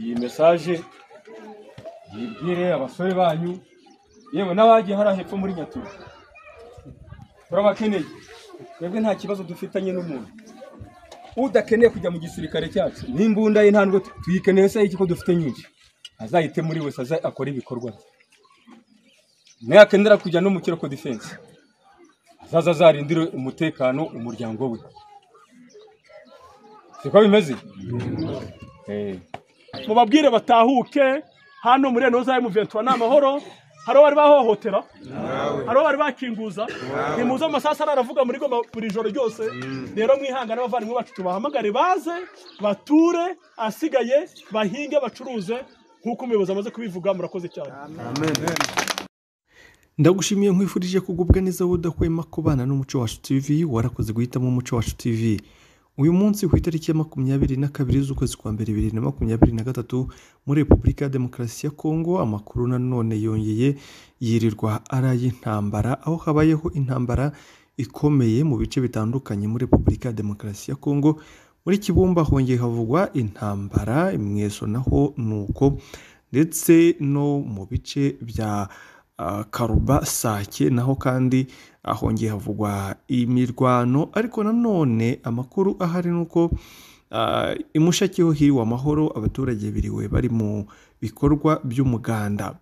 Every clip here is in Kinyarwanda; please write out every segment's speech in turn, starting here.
iyi mesaje yibwire abasore banyu yewe n'abagiye hariya hepfo muri nyaturu turabakeneye twebwe nta kibazo dufitanye n'umuntu udakeneye kujya mu gisirikare cyacu n'imbunda ye nta nubwo tu- tuyikeneye se iki ko dufite nyinshi azayite muri wese aza akore ibikorwa bye nayakenera kujya no mu kiroko defense azaza azarindire umutekano umuryango we siko bimeze Eh. mubabwire batahuke hano muri enoza ya muventura ni amahoro hari uwo bari bahohotera hari uwo bari bakinguza ntimuze amasasu aravuga muri goma buri joro ryose rero mwihangane abavandimwe bacu tubahamagare baze bature asigaye bahinge bacuruze nk'uko umuyobozi amaze kubivuga murakoze cyane ndagushimiye nkwifurije kugubwa neza wowe udahwema kubana n'umuco wacu tv warakoze guhitamo umuco wacu tv uyu munsi ku itariki ya makumyabiri na kabiri z'ukwezi kwa mbere bibiri na makumyabiri na gatatu muri repubulika ya demokarasi ya kongo amakuru nanone yongeye yirirwa ari ay'intambara aho habayeho intambara ikomeye mu bice bitandukanye muri repubulika ya demokarasi ya kongo muri kibumba hongeye havugwa intambara imweso naho ni uko ndetse no mu bice bya ah, karuba sake naho kandi ahongeye havugwa imirwano ariko nanone amakuru ahari ni uko ah, i mushakiho hiriwe amahoro abaturage biriwe bari mu bikorwa by'umuganda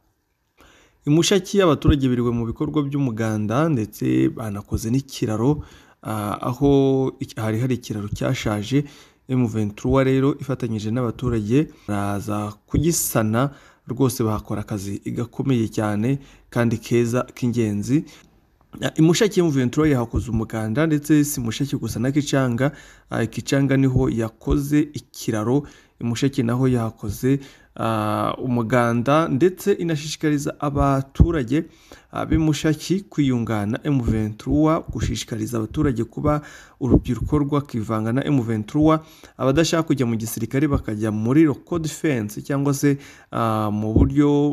imushaki abaturage biriwe mu bikorwa by'umuganda ndetse banakoze n'ikiraro ah, aho iki- hari hari ikiraro cyashaje M23 rero ifatanyije n'abaturage baraza kugisana rwose bahakora akazi gakomeye cyane kandi keza k'ingenzi imushaki y'umuventura yahakoze umuganda ndetse si mushaki gusa na kicanga Ah, kicanga niho yakoze ikiraro imushaki naho yahakoze ah, umuganda ndetse inashishikariza abaturage ah, b'imushaki kwiyungana M23 gushishikariza abaturage kuba urubyiruko rwakivanga na M23 abadashaka kujya mu gisirikare bakajya muri local defense cyangwa se ah, mu buryo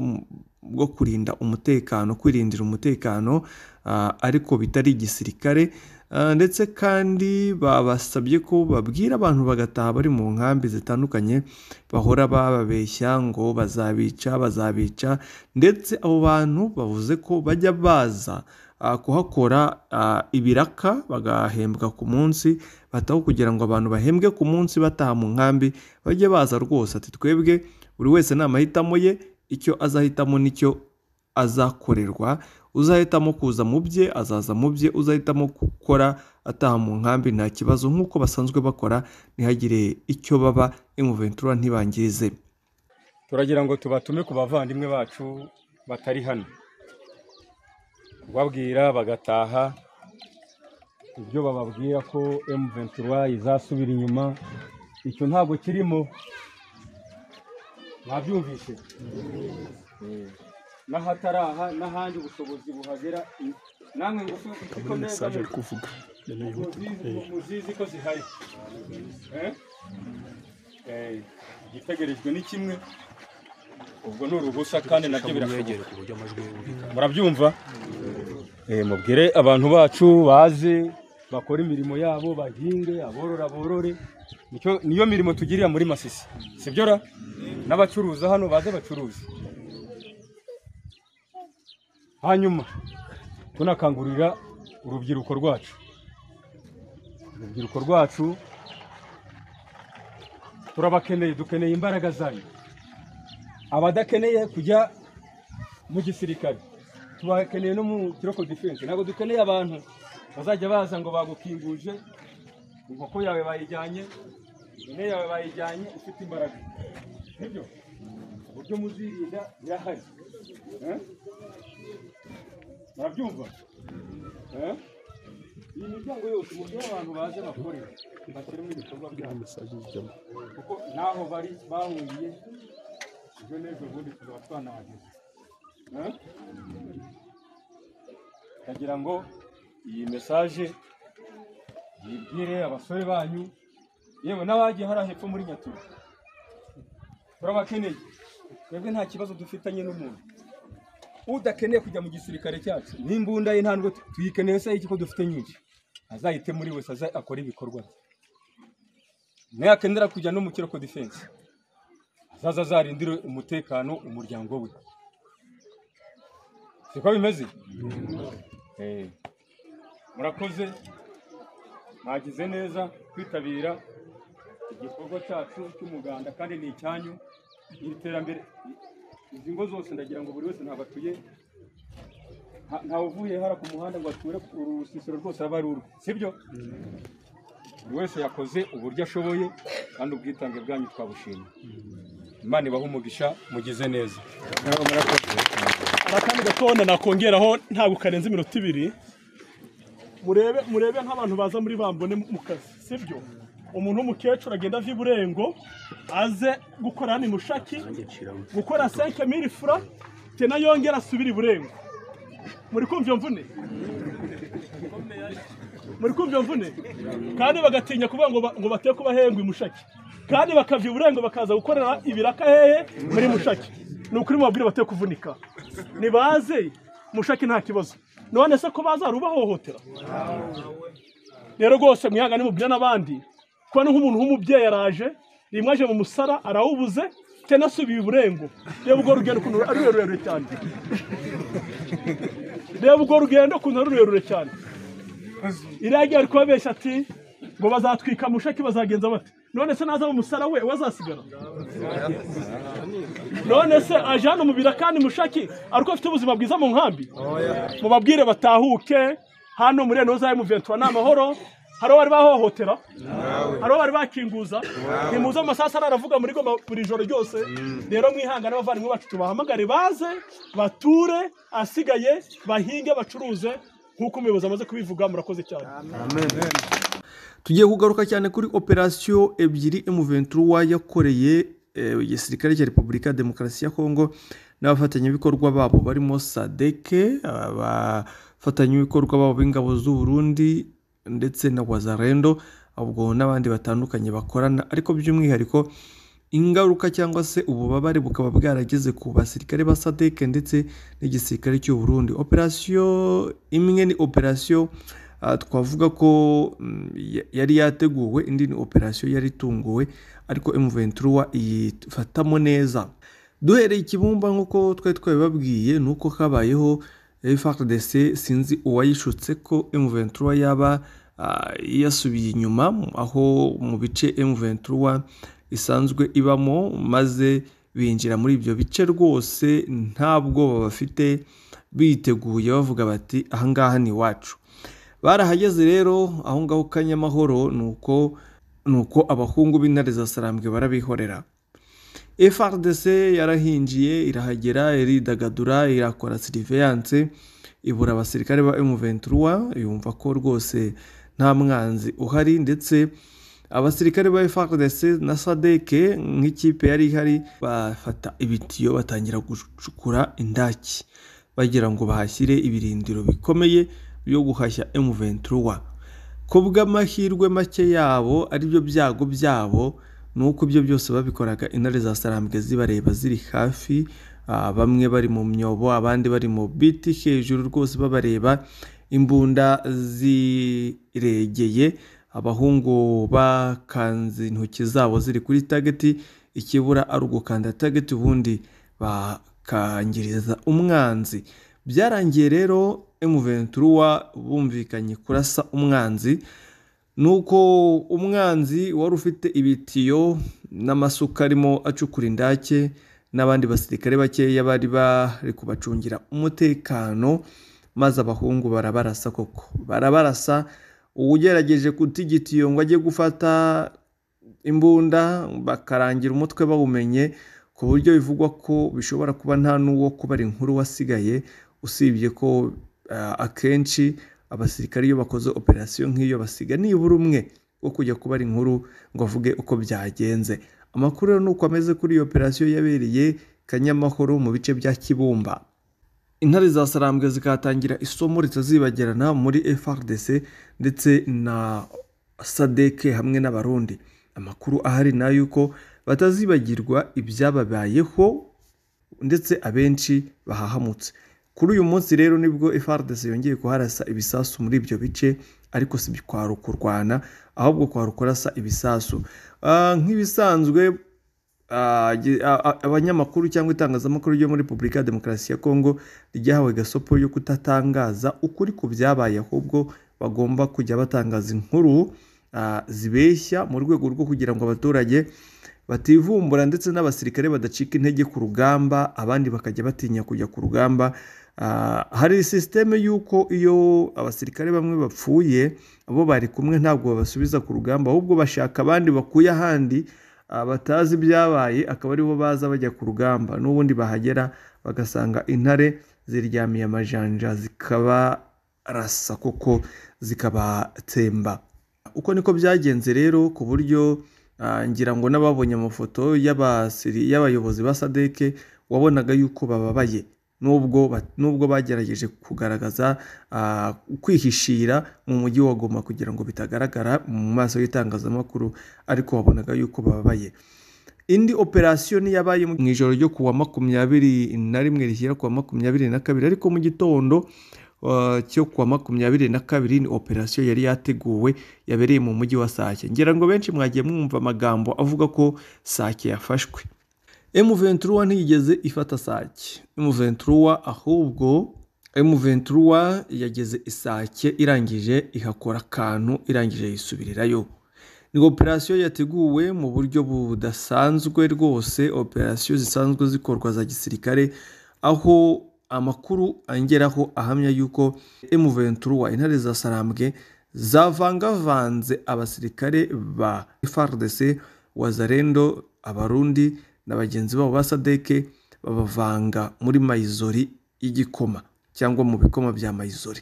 bwo kurinda umutekano kwirindira umutekano ah, ariko bitari igisirikare Ah, ndetse kandi babasabye ko babwira abantu bagataha bari mu nkambi zitandukanye bahora bababeshya ngo bazabica bazabica ndetse abo bantu bavuze ko bajya baza ah, kuhakora ah, ibiraka bagahembwa ku munsi bataho kugira ngo abantu bahembwe ku munsi bataha mu nkambi bajye baza rwose ati twebwe buri wese ni amahitamo ye icyo azahitamo nicyo azakorerwa uzahitamo kuza mu bye azaza mu bye uzahitamo gukora ataha mu nkambi nta kibazo nk'uko basanzwe bakora ntihagire icyo baba imuventura ntibangirize turagira ngo tubatume ku bavandimwe bacu batari hano kubabwira bagataha ibyo bababwira ko M23 izasubira inyuma icyo ntabwo kirimo mwabyumvise Eh, n'ahataraha n'ahandi ubushobozi buhagera i- namwe ngufu kuko neza kuvuga muzizi- muzizi ko zihari Eh? Eh, igitegerejwe ni kimwe ubwo ni uruhusa kandi nabyo birashoboka murabyumva Eh, mubwire abantu bacu baze bakora imirimo yabo bahinge aborora borore Nicyo- niyo mirimo tugirira muri masisi sibyo ra n'abacuruza hano baze bacuruze hanyuma tunakangurira urubyiruko rwacu urubyiruko rwacu turabakeneye dukeneye imbaraga zanyu abadakeneye kujya mu gisirikare tubakeneye no mu kiroko defense ntabwo dukeneye abantu bazajya baza ngo bagukinguje inkoko yawe bayijyanye ihene yawe bayijyanye ufite imbaraga nibyo uburyo muzirinda birahari Eh? murabyumva Eh? iyi miryango yose umubyo w'abantu baje bakore bashyiremo ibikorwa byabo kuko n'aho bari bahuriye ejo n'ejo bundi tuzaba twanahageze Eh? ndagira ngo iyi mesaje yibwire abasore banyu yewe n'abagiye hariya hepfo muri nyaturu turabakeneye twebwe nta kibazo dufitanye n'umuntu udakeneye kujya mu gisirikare cyacu n'imbunda ye nta nubwo tu- tuyikeneye se iki ko dufite nyinshi azayite muri wese aza akore ibikorwa bye nayakenera kujya no mu kiroko defense zaza zarindire umutekano umuryango we siko bimeze Eh, murakoze mwagize neza kwitabira igikorwa cyacu cy'umuganda kandi ni icyanyu iri terambere izi ngo zose ndagira ngo buri wese ntabwo atuye nta- ntawe uvuye hara ku muhanda ngo ature ku rusisiro rwose aba ari urwe sibyo buri wese yakoze uburyo ashoboye kandi ubwitange bwanyu twabushima imana ibaha umugisha mugize neza hari akandi gatonda nakongeraho ntabwo karenze iminota ibiri murebe murebe nk'abantu baza muri bambone mu kazi sibyo umuntu w'umukecuru agenda ava iburengo aze gukora hano imushaki gukora senke miri fura tena yongera asubire iburengo muri kumva iyo mvune muri kumva iyo mvune kandi bagatinya kuvuga ngo ba- ngo bate kubahengwa imushaki kandi bakava iburengo bakaza gukorera ibiraka hehe muri mushaki ni ukuri mubabwire bate kuvunika nibaze mushaki nta kibazo none se ko baza hari ubahohotera rero rwose mwihangane mubwire n'abandi kuba ni nk'umuntu w'umubyeyi araje rimwe aje mu musara arawubuze tena asubiye iburengo reba ubwo rugendo ukuntu ari rurerure cyane reba ubwo rugendo ukuntu ari rurerure cyane iriya gihe bari kubabeshya ati ngo bazatwika mushaki bazagenza bate none se naza mu musara we we azasigara none se aje hano mu birakani mushaki ariko afite ubuzima bwiza mu nkambi mubabwire batahuke hano muri eno zayo muventura ni amahoro hari bari bahohotera hari bari bakinguza ntimuze amasaha aravuga muri goma buri joro ryose rero mwihangane abavandimwe bacu tubahamagare baze bature asigaye bahinge bacuruze nk'uko umuyobozi amaze kubivuga murakoze cyane tugiye kugaruka cyane kuri operasiyo ebyiri M23 yakoreye eh, igisirikare cya Repubulika ya Demokarasi ya Kongo n'abafatanyabikorwa babo barimo SADC abafatanyabikorwa babo b'ingabo z'u Burundi ndetse na Wazarendo ubwo n'abandi batandukanye bakorana ariko by'umwihariko ingaruka cyangwa se ububabare bukaba bwarageze ku basirikare ba SADC ndetse n'igisirikare cy'u Burundi operasiyo imwe ni operasiyo Ah, twavuga ko mm, ya- yari yateguwe indi ni operasiyo yari itunguwe ariko M23 iyifatamo neza duhereye ikibumba nk'uko twari twabibabwiye ni uko kabayeho eh, FARDC sinzi uwayishutse ko M23 yaba ah, yasubiye inyuma aho mu bice M23 isanzwe ibamo maze binjira muri ibyo bice rwose nta bwoba bafite biteguye bavuga bati ahangaha ni iwacu barahageze rero aho ngaho kanyamahoro ni uko ni uko abahungu b'intare za sarambwe barabihorera FRDC yarahinjiye irahagera iridagadura irakora siriveyanse ibura abasirikare ba M23 yumva ko rwose nta mwanzi uhari ndetse abasirikare ba FRDC na SADC nk'ikipe yari ihari bafata ibitiyo batangira gucukura indaki bagira ngo bahashyire ibirindiro bikomeye byo guhashya M23 ku bw'amahirwe make yabo aribyo byago byabo ni uko ibyo byose babikoraga intare za sarambwe zibareba ziri hafi ah, bamwe bari mu myobo abandi bari mu biti hejuru rwose babareba imbunda ziregeye abahungu bakanze intoki zabo ziri kuri tageti ikibura ari ugukanda tageti ubundi bakangiriza umwanzi byarangiye rero M23 bumvikanye kurasa umwanzi nuko umwanzi wari ufite ibitiyo n'amasuka arimo acukura indake n'abandi basirikare bakeya bari bari kubacungira umutekano maze abahungu barabarasa koko barabarasa uwugerageje kutigita igitiyo ngo ajye gufata imbunda bakarangira umutwe bawumenye ku buryo bivugwa ko bishobora kuba nta n'uwo kubara inkuru wasigaye usibye ko ah, akenshi abasirikare iyo bakoze operasiyo nk'iyo basiga nibura umwe wo kujya kubara inkuru ngo avuge uko byagenze amakuru rero ni uko ameze kuri iyo operasiyo yabereye kanyamahoro mu bice bya kibumba intare za sarambwe zikatangira isomo ritazibagirana muri FRDC ndetse na SADC hamwe n'abarundi amakuru ahari ni ay'uko batazibagirwa ibyababayeho ndetse abenshi bahahamutse kuri uyu munsi rero nibwo FRDC yongeye kuharasa ibisasu muri ibyo bice ariko si kwarukurwana ahubwo kwarukurasa ibisasu Ah, nk'ibisanzwe ah, gi- a- a- abanyamakuru cyangwa itangazamakuru ryo muri repubulika ya demokarasi ya kongo ryahawe gasopo yo kudatangaza ukuri ku byabaye ahubwo bagomba kujya batangaza inkuru ah, zibeshya mu rwego rwo kugira ngo abaturage bativumbura ndetse n'abasirikare badacika intege ku rugamba abandi bakajya batinya kujya ku rugamba Ah, hari sisiteme y'uko iyo abasirikare bamwe bapfuye bo bari kumwe ntabwo babasubiza ku rugamba ahubwo bashaka abandi bakuye ahandi ah, batazi ibyabaye akaba aribo baza bajya ku rugamba n'ubundi bahagera bagasanga intare ziryamiye amajanja zikabarasa koko zikabatsemba uko niko byagenze rero ku buryo ah, ngira ngo n'ababonye amafoto y'abasiri- y'abayobozi ba sadeke wabonaga yuko bababaye nubwo ba- nubwo bagerageje kugaragaza ah, kwihishira mu mujyi wa goma kugira ngo bitagaragara mu maso y'itangazamakuru ariko wabonaga yuko bababaye indi operasiyo ntiyabaye mu ijoro ryo ku wa makumyabiri na rimwe rishyira ku wa makumyabiri na kabiri ariko mu gitondo uh, cyo ku wa makumyabiri na kabiri ni operasiyo yari yateguwe yabereye mu mujyi wa sake ngira ngo benshi mwagiye mwumva amagambo avuga ko sake yafashwe M23 ntiyigeze ifata Sake. M23 ahubwo M23 yageze Isake irangije ihakora akantu irangije yisubirirayo. Ni operasiyo yateguwe mu buryo budasanzwe rwose, operasiyo zisanzwe zikorwa za gisirikare aho amakuru angeraho ahamya yuko M23 intare za Sarambwe zavangavanze abasirikare ba FARDC wazarendo abarundi na bagenzi babo ba sadeke babavanga muri mayizori y'igikoma cyangwa mu bikoma bya mayizori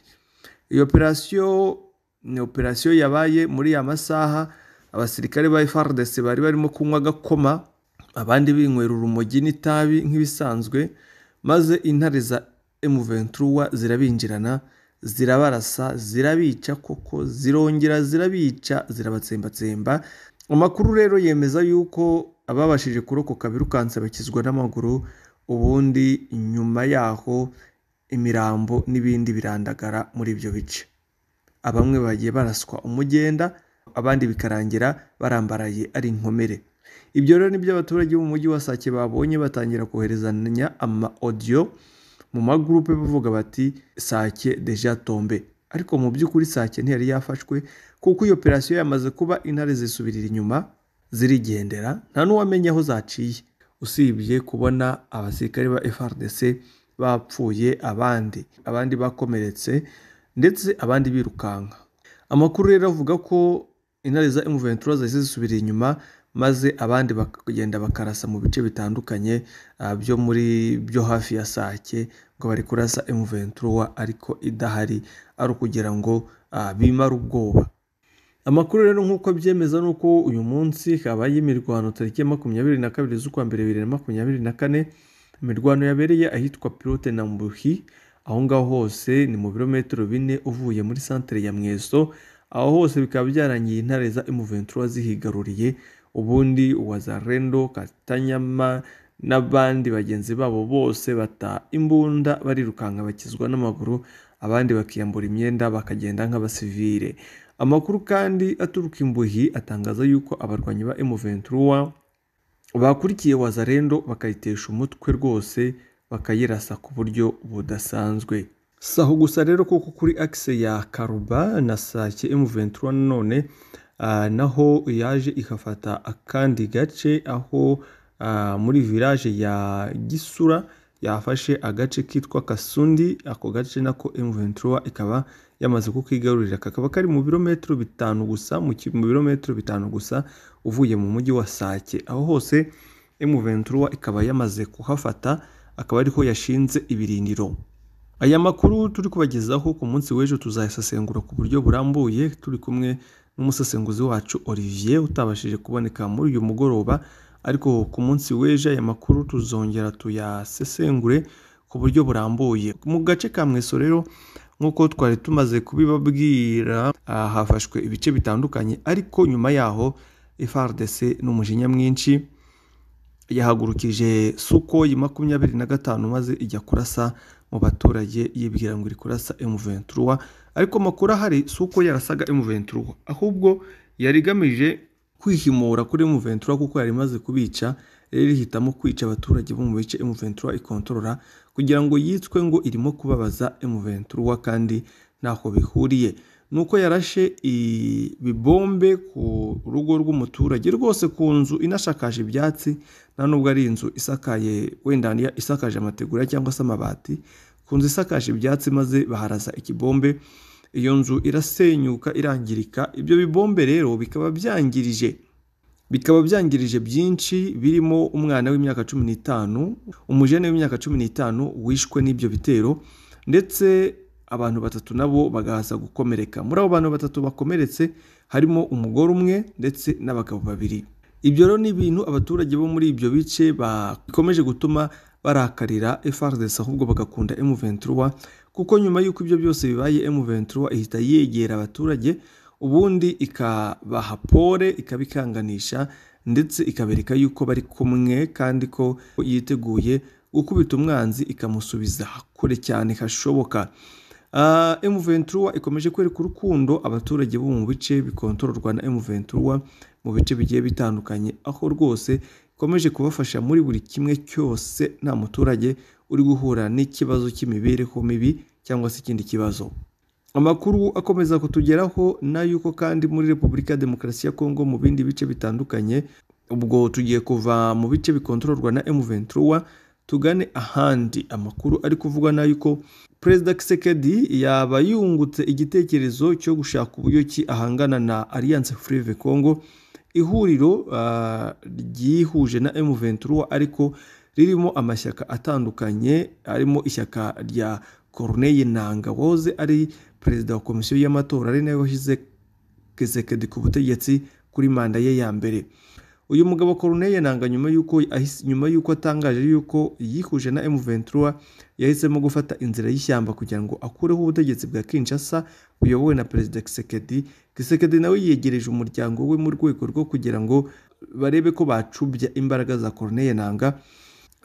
iyo operasiyo ni operasiyo yabaye muri ya masaha abasirikare ba FARDC bari barimo kunywa agakoma abandi binywera urumogi n'itabi nk'ibisanzwe maze intare za M23 zirabinjirana zirabarasa zirabica koko zirongera zirabica zirabatsembatsemba amakuru rero yemeza yuko ababashije kurokoka birukanse bakizwa n'amaguru ubundi nyuma yaho imirambo n'ibindi birandagara muri ibyo bice abamwe bagiye baraswa umugenda abandi bikarangira barambaraye ari inkomere ibyo rero nibyo abaturage bo mu mujyi wa sake babonye batangira koherezanya ama audio mu magurupe bavuga bati sake deja tombe ariko mu by'ukuri sake ntiyari yafashwe kuko iyo operasiyo yamaze kuba intare zisubirira inyuma zirigendera nta n'uwamenya aho zaciye usibye kubona abasirikare ba FRDC bapfuye abandi abandi bakomeretse ndetse abandi birukanka amakuru rero avuga ko intare za M23 zahise zisubira inyuma maze abandi bakagenda bakarasa mu bice bitandukanye ah, byo muri byo hafi ya Sake ngo bari kurasa M23 ariko idahari ari ukugira ngo ah, bimare ubwoba amakuru rero nk'uko abyemeza ni uko uyu munsi habaye imirwano tariki ya makumyabiri na kabiri z'ukwa mbere bibiri na makumyabiri na kane imirwano yabereye ahitwa pilote na mbuhi aho ngaho hose ni mu birometero bine uvuye muri santere ya mweso aho hose bikaba byarangiye intare za M23 zihigaruriye ubundi uwazarendo katanyama n'abandi bagenzi babo bose bata imbunda barirukanka bakizwa n'amaguru abandi bakiyambura imyenda bakagenda nk'abasivire amakuru kandi aturuka imbuhi atangaza yuko abarwanyi ba M23 bakurikiye wazarendo bakayitesha umutwe rwose bakayirasa ku buryo budasanzwe si aho gusa rero kuko kuri akise ya karuba na sake M23 nanone ah, naho yaje ikafata akandi gace aho ah, muri village ya gisura yafashe agace kitwa kasundi ako gace nako M23 ikaba yamaze kukigarurira kakaba kari mu birometero bitanu gusa mu ki- mu birometero bitanu gusa uvuye mu mujyi wa sake aho hose M23 ikaba yamaze kuhafata akaba ariho yashinze ibirindiro aya makuru turi kubagezaho ku munsi w'ejo tuzayasesengura ku buryo burambuye turi kumwe n'umusesenguzi wacu Olivier utabashije kuboneka muri uyu mugoroba ariko ku munsi w'ejo aya makuru tuzongera tuyasesengure ku buryo burambuye mu gace ka mweso rero nk'uko twari tumaze kubibabwira ah, hafashwe ibice bitandukanye ariko nyuma yaho FARDC n'umujinya mwinshi yahagurukije sukoyi makumyabiri na gatanu maze ijya kurasa mu baturage yibwira ngo iri kurasa M23 ariko amakuru ahari si uko yarasaga M23 ahubwo yari igamije kwihimura kuri M23 kuko yari imaze kubica rero ihitamo kwica abaturage bo mu bice M23 ikontorora kugira ngo yitswe ngo irimo kubabaza M23 kandi ntako bihuriye nuko yarashe ibibombe ku rugo rw'umuturage rwose ku nzu inashakaje ibyatsi nta nubwo ari inzu isakaye wenda isakaje amategura cyangwa se amabati ku nzu isakaje ibyatsi maze baharaza ikibombe iyo nzu irasenyuka irangirika ibyo bibombe rero bikaba byangirije bikaba byangirije byinshi birimo umwana w'imyaka cumi n'itanu umujene w'imyaka cumi n'itanu wishwe n'ibyo bitero ndetse abantu batatu nabo bagahaza gukomereka muri abo bantu batatu bakomeretse harimo umugore umwe ndetse n'abagabo babiri ibyo rero ni ibintu abaturage bo muri ibyo bice bakomeje gutuma barakarira FRDC ahubwo bagakunda M23 kuko nyuma y'uko ibyo byose bibaye M23 ihita yegera abaturage ubundi ikabaha pole ikabikanganisha ndetse ikabereka yuko bari kumwe kandi ko yiteguye gukubita umwanzi ikamusubiza kure cyane hashoboka Uh, M23 ikomeje kwereka urukundo abaturage bo mu bice bikontororwa na M23 mu bice bigiye bitandukanye aho rwose ikomeje kubafasha muri buri kimwe cyose nta muturage uri guhura n'ikibazo cy'imibereho mibi cyangwa se ikindi kibazo amakuru akomeza kutugeraho n'ay'uko kandi muri Repubulika ya Demokarasi ya Kongo mu bindi bice bitandukanye ubwo tugiye kuva mu bice bikontororwa na M23 tugane ahandi amakuru ari kuvugwa n'ay'uko perezida kisekedi yaba yungutse igitekerezo cyo gushaka uburyo ki ahangana na alliance fleuve congo ihuriro uh, ryihuje na m23 ariko ririmo amashyaka atandukanye arimo ishyaka rya corneille nanga wahoze ari perezida wa komisiyo y'amatora ari nawe washyize kisekedi ku butegetsi kuri manda ye ya mbere uyu mugabo Corneille Nanga nyuma yuko nyuma yuko atangaje yuko yihuje na M23 yahisemo gufata inzira y'ishyamba kugira ngo akureho ubutegetsi bwa Kinshasa buyobowe na Perezida Kisekedi Kisekedi nawe yegereje umuryango we mu rwego rwo kugira ngo barebe ko bacubya imbaraga za Corneille Nanga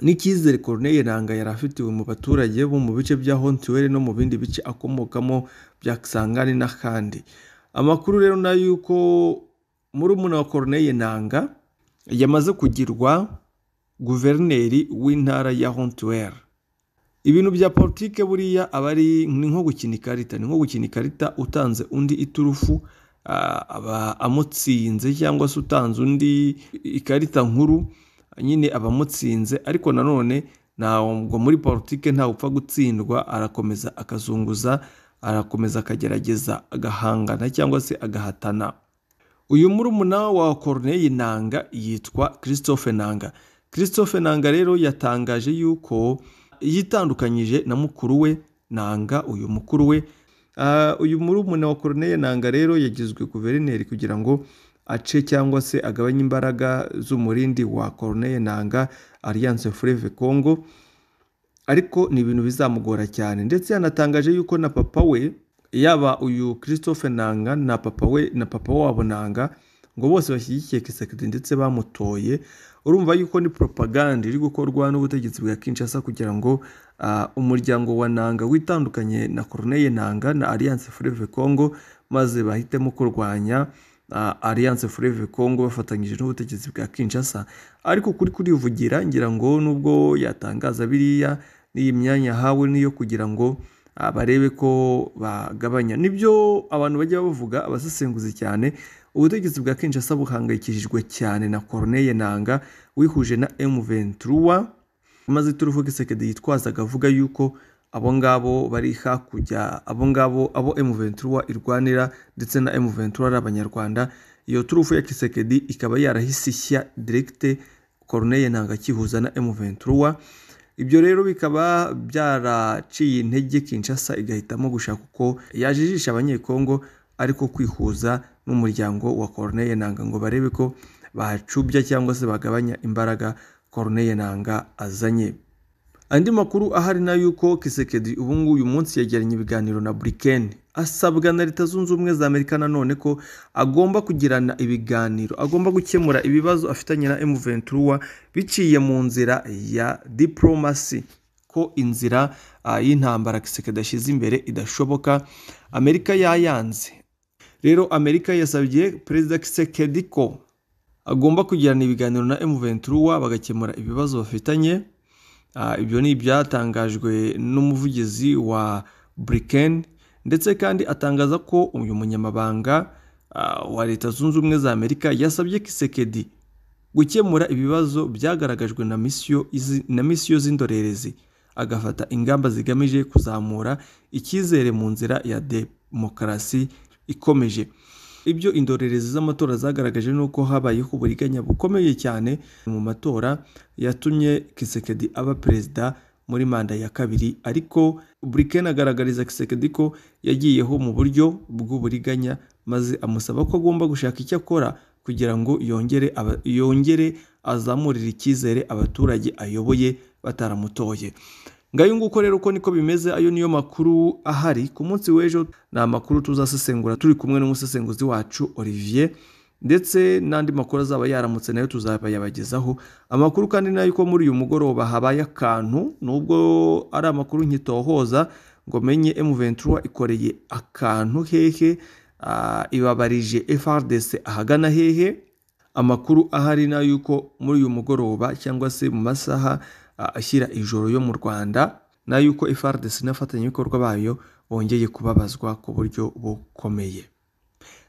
n'icyizere Corneille Nanga yari afitiwe mu baturage bo mu bice bya Hontiwere no mu bindi bice akomokamo bya Kisangani n'akandi amakuru rero nayo yuko murumuna wa Corneille Nanga yamaze kugirwa guverineri w'intara ya hontiwere ibintu bya politike buriya aba ari ni nko gukina ikarita ni nko gukina ikarita utanze undi iturufu aba amutsinze cyangwa se utanze undi ikarita nkuru nyine aba amutsinze ariko nanone ntabwo muri politike ntawe upfa gutsindwa arakomeza akazunguza arakomeza akagerageza agahangana cyangwa se agahatana uyu murumuna wa Corneille Nanga yitwa Christophe Nanga Christophe Nanga rero yatangaje yuko yitandukanyije na mukuru we Nanga uyu mukuru we uh, uyu murumuna wa Corneille Nanga rero yagizwe guverineri kugira ngo ace cyangwa se agabanye imbaraga z'umurindi wa Corneille Nanga Alliance Fleuve Congo ariko ni ibintu bizamugora cyane ndetse yanatangaje yuko na papa we yaba uyu christophe nanga na papa we na papa wabo nanga ngo bose bashyigikiye kisekedi ndetse bamutoye urumva yuko ni propaganda iri gukorwa n'ubutegetsi bwa kinshasa kugira ngo uh, umuryango wa nanga witandukanye na corneille nanga na alliance fleuve congo maze bahitemo kurwanya uh, alliance fleuve congo bafatanyije n'ubutegetsi bwa kinshasa ariko kuri kurivugira ngira ngo nubwo yatangaza biriya n'iyi myanya ahawe niyo kugira ngo barebe ko bagabanya nibyo abantu bajya bavuga abasesenguzi cyane ubutegetsi bwa Kinshasa buhangayikishijwe cyane na Corneille Nanga wihuje na M23 maze turufu Kisekedi yitwazaga avuga yuko abo ngabo bari hakujya abo ngabo abo M23 irwanira ndetse na M23 ari abanyarwanda iyo turufu ya Kisekedi ikaba yarahise ishya directe Corneille Nanga akihuza na M23 ibyo rero bikaba byaraciye intege Kinshasa igahitamo gushaka uko yajijisha abanyekongo ariko kwihuza n'umuryango wa Corneille Nanga ngo barebe ko bahacubya cyangwa se bagabanya imbaraga Corneille Nanga azanye andi makuru ahari na yuko Kisekedi ubu ngubu uyu munsi yagiranye ibiganiro na Briken asabwa na Leta Zunze Ubumwe za Amerika nanone ko agomba kugirana ibiganiro agomba gukemura ibibazo afitanye na M23 biciye mu nzira ya diplomasi ko inzira uh, y'intambara Kisekedi ashyize imbere idashoboka Amerika yayanze rero Amerika yasabye Perezida Kisekedi ko agomba kugirana ibiganiro na emuventura bagakemura ibibazo bafitanye Ah, ibyo ni ibyatangajwe n'umuvugizi wa buriken ndetse kandi atangaza ko uyu munyamabanga ah, wa leta zunze ubumwe za amerika yasabye kisekedi gukemura ibibazo byagaragajwe na misiyo izi- na misiyo z'indorerezi agafata ingamba zigamije kuzamura icyizere mu nzira ya demokarasi ikomeje ibyo indorerezi z'amatora zagaragaje ni uko habayeho uburiganya bukomeye cyane mu matora yatumye kisekedi aba perezida muri manda ya kabiri ariko buriken agaragariza kisekedi ko yagiyeho mu buryo bw'uburiganya maze amusaba ko agomba gushaka icyo akora kugira ngo yongere aba- yongere azamurire icyizere abaturage ayoboye bataramutoye ngayo nguko rero uko niko bimeze ayo niyo makuru ahari ku munsi w'ejo ni amakuru tuzasesengura turi kumwe n'umusesenguzi wacu olivier ndetse n'andi makuru azaba yaramutse nayo tuzabayabagezaho amakuru kandi nayo ko muri uyu mugoroba habaye akantu nubwo ari amakuru nkitohoza ngo menye M23 ikoreye akantu hehe ah, ibabarije FRDC ahagana hehe amakuru ahari na yuko muri uyu mugoroba cyangwa se mu masaha ah, ashyira ijoro yo mu rwanda na yuko FRDC n'abafatanyabikorwa bayo bongeye kubabazwa ku buryo bukomeye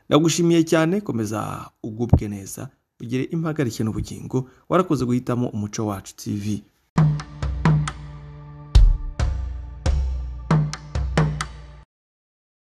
ndagushimiye cyane komeza ugubwe neza ugire impagarike n'ubugingo warakoze guhitamo umuco wacu tv